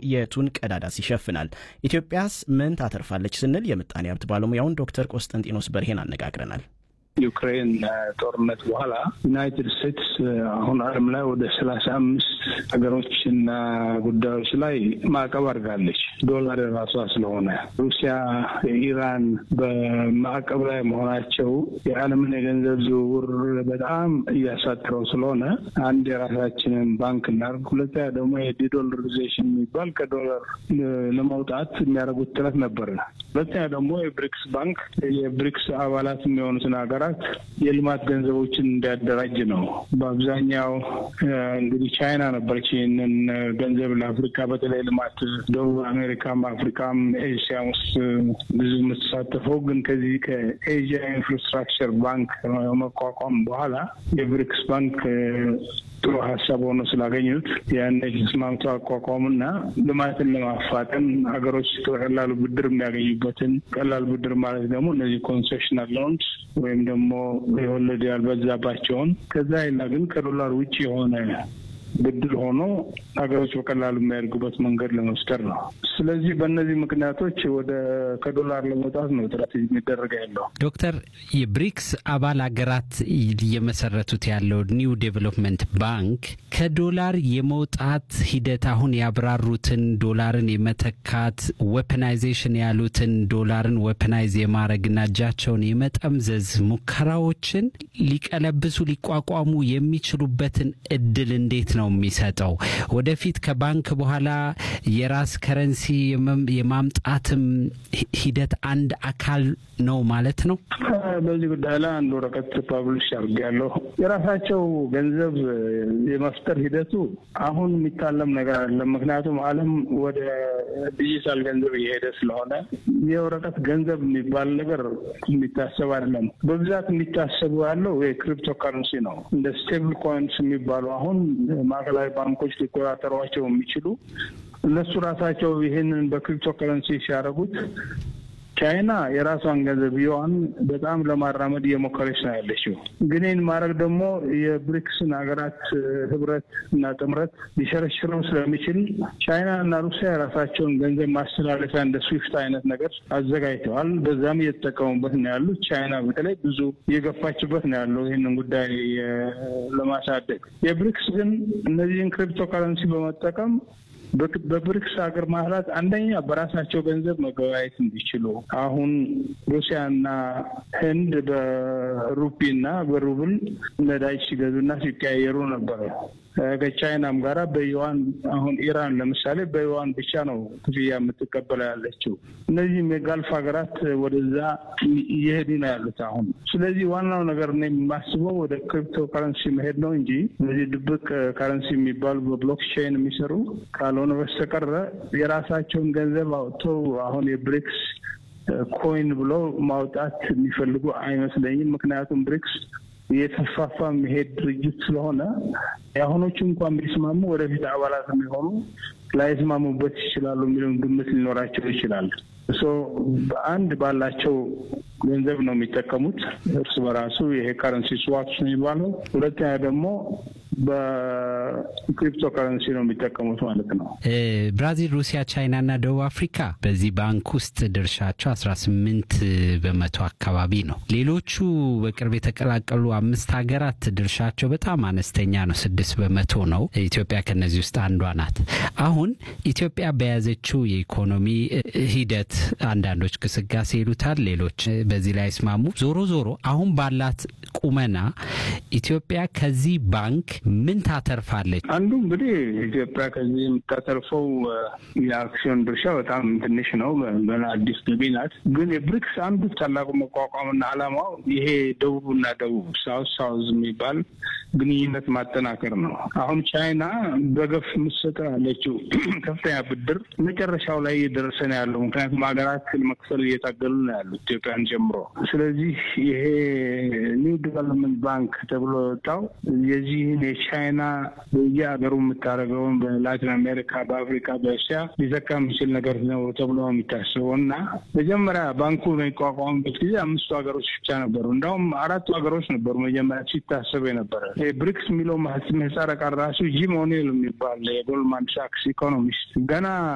የቱን ቀዳዳስ ይሸፍናል? ኢትዮጵያስ ምን ታተርፋለች ስንል የምጣኔ ሀብት ባለሙያውን ዶክተር ቆስጠንጢኖስ በርሄን አነጋግረናል። ዩክሬን ጦርነት በኋላ ዩናይትድ ስቴትስ አሁን ዓለም ላይ ወደ ሰላሳ አምስት ሀገሮችና ጉዳዮች ላይ ማዕቀብ አድርጋለች። ዶላር የራሷ ስለሆነ ሩሲያ፣ ኢራን በማዕቀብ ላይ መሆናቸው የዓለምን የገንዘብ ዝውውር በጣም እያሳጥረው ስለሆነ አንድ የራሳችንን ባንክ እናድርግ፣ ሁለተኛ ደግሞ የዲዶላራይዜሽን የሚባል ከዶላር ለመውጣት የሚያደርጉት ጥረት ነበር። ሁለተኛ ደግሞ የብሪክስ ባንክ የብሪክስ አባላት የሚሆኑትን ሀገራት የልማት ገንዘቦችን እንዲያደራጅ ነው። በአብዛኛው እንግዲህ ቻይና ነበረች ይህንን ገንዘብ ለአፍሪካ በተለይ ልማት ደቡብ አሜሪካም አፍሪካም ኤሽያ ውስጥ ብዙ የምትሳተፈው ግን ከዚህ ከኤዥያ ኢንፍራስትራክቸር ባንክ መቋቋም በኋላ የብሪክስ ባንክ ጥሩ ሀሳብ ሆኖ ስላገኙት ያን ተስማምተው አቋቋሙና ልማትን ለማፋጠን ሀገሮች በቀላሉ ብድር የሚያገኙበትን ቀላል ብድር ማለት ደግሞ እነዚህ ኮንሴሽናል ሎንስ ወይም ደግሞ የወለድ ያልበዛባቸውን ከዛ ይላ ግን ከዶላር ውጭ የሆነ ብድር ሆኖ ሀገሮች በቀላሉ የሚያደርጉበት መንገድ ለመፍጠር ነው። ስለዚህ በእነዚህ ምክንያቶች ወደ ከዶላር ለመውጣት ነው ጥረት የሚደረገ ያለው። ዶክተር የብሪክስ አባል ሀገራት እየመሰረቱት ያለው ኒው ዴቨሎፕመንት ባንክ ከዶላር የመውጣት ሂደት አሁን ያብራሩትን ዶላርን የመተካት ዌፐናይዜሽን ያሉትን ዶላርን ዌፐናይዝ የማድረግና እጃቸውን የመጠምዘዝ ሙከራዎችን ሊቀለብሱ ሊቋቋሙ የሚችሉበትን እድል እንዴት ነው የሚሰጠው? ወደፊት ከባንክ በኋላ የራስ ከረንሲ የማምጣትም ሂደት አንድ አካል ነው ማለት ነው። በዚህ ጉዳይ ላይ አንድ ወረቀት ፐብሊሽ አድርጌያለሁ። የራሳቸው ገንዘብ የመፍጠር ሂደቱ አሁን የሚታለም ነገር አይደለም። ምክንያቱም ዓለም ወደ ዲጂታል ገንዘብ እየሄደ ስለሆነ የወረቀት ገንዘብ የሚባል ነገር የሚታሰብ አይደለም። በብዛት የሚታሰቡ ያለው የክሪፕቶ ከረንሲ ነው። እንደ ስቴብል ኮይንስ የሚባሉ አሁን ማዕከላዊ ባንኮች ሊቆጣጠሯቸው የሚችሉ እነሱ ራሳቸው ይህንን በክሪፕቶ ከረንሲ ሲያደርጉት ቻይና የራሷን ገንዘብ ዩዋን በጣም ለማራመድ እየሞከረች ነው ያለችው። ግን ይህን ማድረግ ደግሞ የብሪክስን ሀገራት ህብረት እና ጥምረት ሊሸረሽረው ስለሚችል ቻይና እና ሩሲያ የራሳቸውን ገንዘብ ማስተላለፊያ እንደ ስዊፍት አይነት ነገር አዘጋጅተዋል። በዛም እየተጠቀሙበት ነው ያሉት። ቻይና በተለይ ብዙ እየገፋችበት ነው ያለው ይህንን ጉዳይ ለማሳደግ። የብሪክስ ግን እነዚህን ክሪፕቶ ከረንሲ በመጠቀም በብሪክስ ሀገር ማህላት አንደኛ በራሳቸው ገንዘብ መገበያየት እንዲችሉ አሁን ሩሲያና ህንድ በሩፒና በሩብል ነዳጅ ሲገዙና ሲቀያየሩ ነበረ። ከቻይናም ጋራ በዩዋን አሁን ኢራን ለምሳሌ በዩዋን ብቻ ነው ክፍያ የምትቀበለው ያለችው። እነዚህም የጋልፍ ሀገራት ወደዛ እየሄዱ ነው ያሉት አሁን። ስለዚህ ዋናው ነገር ነው የማስበው ወደ ክሪፕቶ ከረንሲ መሄድ ነው እንጂ እነዚህ ድብቅ ከረንሲ የሚባሉ በብሎክቼን የሚሰሩ ካልሆነ በስተቀረ የራሳቸውን ገንዘብ አውጥተው አሁን የብሪክስ ኮይን ብለው ማውጣት የሚፈልጉ አይመስለኝም። ምክንያቱም ብሪክስ እየተስፋፋ የሚሄድ ድርጅት ስለሆነ የአሁኖቹ እንኳን ቢስማሙ ወደፊት አባላት የሚሆኑ ላይስማሙበት ይችላሉ የሚለውን ግምት ሊኖራቸው ይችላል። ሶ በአንድ ባላቸው ገንዘብ ነው የሚጠቀሙት እርስ በራሱ ይሄ ከረንሲ ስዋፕስ ነው የሚባለው። ሁለተኛ ደግሞ በክሪፕቶ ከረንሲ ነው የሚጠቀሙት ማለት ነው። ብራዚል፣ ሩሲያ፣ ቻይና እና ደቡብ አፍሪካ በዚህ ባንክ ውስጥ ድርሻቸው አስራ ስምንት በመቶ አካባቢ ነው። ሌሎቹ በቅርብ የተቀላቀሉ አምስት ሀገራት ድርሻቸው በጣም አነስተኛ ነው፣ ስድስት በመቶ ነው። ኢትዮጵያ ከነዚህ ውስጥ አንዷ ናት። አሁን ኢትዮጵያ በያዘችው የኢኮኖሚ ሂደት አንዳንዶች ግስጋሴ ይሉታል፣ ሌሎች በዚህ ላይ አይስማሙ። ዞሮ ዞሮ አሁን ባላት ቁመና ኢትዮጵያ ከዚህ ባንክ ምን ታተርፋለች? አንዱ እንግዲህ ኢትዮጵያ ከዚህ የምታተርፈው የአክሲዮን ድርሻ በጣም ትንሽ ነው። አዲስ ገቢ ናት። ግን የብሪክስ አንዱ ታላቁ መቋቋምና ዓላማው ይሄ ደቡብና ደቡብ ሳውዝ ሳውዝ የሚባል ግንኙነት ማጠናከር ነው። አሁን ቻይና በገፍ የምትሰጠው ያለችው ከፍተኛ ብድር መጨረሻው ላይ እየደረሰ ነው ያለው። ምክንያቱም ሀገራት መክፈል እየታገሉ ነው ያሉት ኢትዮጵያን ጀምሮ። ስለዚህ ይሄ ኒው ዲቨሎፕመንት ባንክ ተብሎ የወጣው የዚህን የቻይና በየሀገሩ የምታደርገውን በላቲን አሜሪካ፣ በአፍሪካ፣ በእስያ ሊዘካ የሚችል ነገር ነው ተብሎ የሚታስበው እና መጀመሪያ ባንኩ በሚቋቋምበት ጊዜ አምስቱ ሀገሮች ብቻ ነበሩ። እንዲሁም አራቱ ሀገሮች ነበሩ መጀመሪያ ሲታሰብ የነበረ ብሪክስ የሚለው ምህጻረ ቃል ራሱ ጂም ኦኔል የሚባል የጎልድማን ሳክስ ኢኮኖሚስት ገና